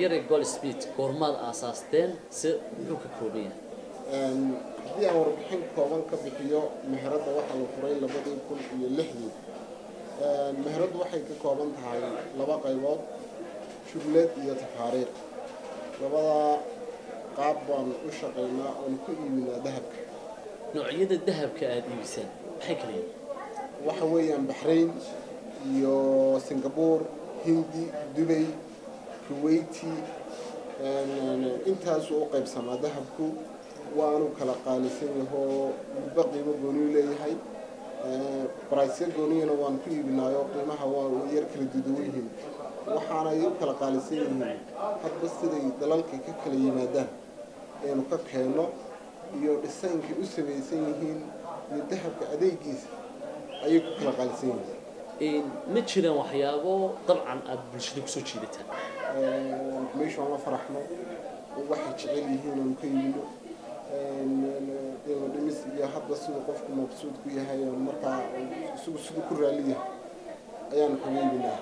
yare goldsmith goormaad aasaasteen si muxuu ka kooban yahay haddii aan warbixin kooban ka bixiyo meheradda waxaa la furay labadii kun iyo lixdii meheraddu waxay ka kooban tahay laba qaybood shugleed iyo tafaariiq labadaa qaab baan u shaqaynaa oon ku iibinaa dahabka noocyada dahabka aada iibisaan maxay kala yihiin waxa weeyaan baxrayn iyo singapore hindi dubay kuwaiti intaasuu u qaybsamaa dahabku waanu kala qaalisan yahoo midba qiimo gooniyu leeyahay baraysya gooniyana waan ku iibinaayo qiimaha waa yar kala duduwan yihiin waxaanay u kala qaalisan yihiin hadba siday dalalka ka kala yimaadaan aynu ka keenno iyo dhisaynkay u samaysan yihiin iyo dahabka adeegiisa ayay ku kala qaalisan yihiin ma jiraan waxyaabo dabcan aada bulshada kusoo jiidataan meesha aan la faraxno waxay jecel yihiin oon ka yimino qiimo dhimis iyo hadba siduu qofku mabsuud ku yahay oon markaa isagu siduu ku raali yahay ayaan kaga iibinaa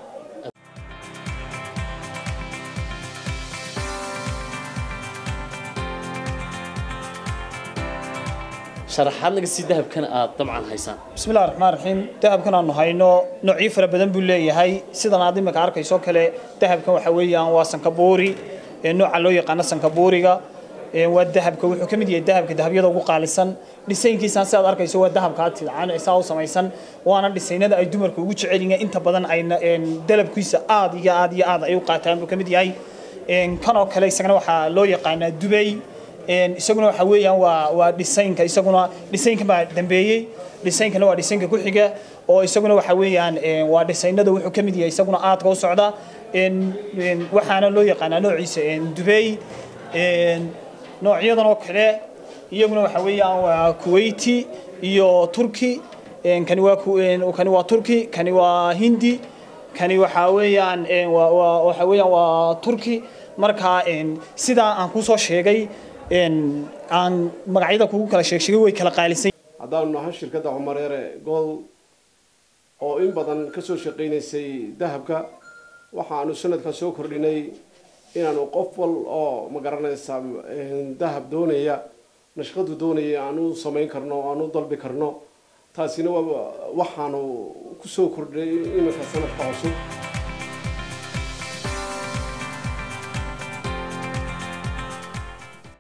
sharaxaad naga sii dahabkana aada dabcan haysaan بسم الله الرحمن الرحيم dahabkan aanu hayno noocyo fara badan buu leeyahay sidan aad imika arkayso kale dahabkan waxa weeyaan waa sankabuuri ee nooca loo yaqaano sankabuuriga ee waa dahabka wuxuu ka mid yahay dahabka dahabyada ugu qaalisan dhisaynkiisaan si aad arkayso waa dahabka aad tidcaan isaa u samaysan waana dhisaynada ay dumarku ugu jecel yihiin inta badan ayna dalabkiisa aad iyo aad iyo aad ay u qaataan buu ka mid yahay kan oo kale isagana waxaa loo yaqaanaa dubay isaguna waxa weeyaan waa waa dhisaynka isaguna dhisaynka baa dambeeyey dhisaynkana waa dhisaynka ku xiga oo isaguna waxa weeyaan waa dhisaynada wuxuu ka mid yahay isaguna aadka u socda waxaana loo yaqaanaa noociisa dubey noocyadan oo kale iyaguna waxa weeyaan waa kuwaiti iyo turki kani waa kani waa turki kani waa hindi kani waxa weeyaan waxa weeyaan waa turki marka sidaa aan kusoo sheegay aan magacyada kugu kala sheeg sheegay way kala qaalisan haddaanu nahay shirkadda cumareere gool oo in badan ka soo shaqaynaysay dahabka waxaanu sanadkan soo kordhinay inaanu qof wal oo ma garanaysa dahab doonaya nashqadu doonaya aanu samayn karno aanu dalbi karno taasina waa waxaanu kusoo kordhinay iminka sanadka cusub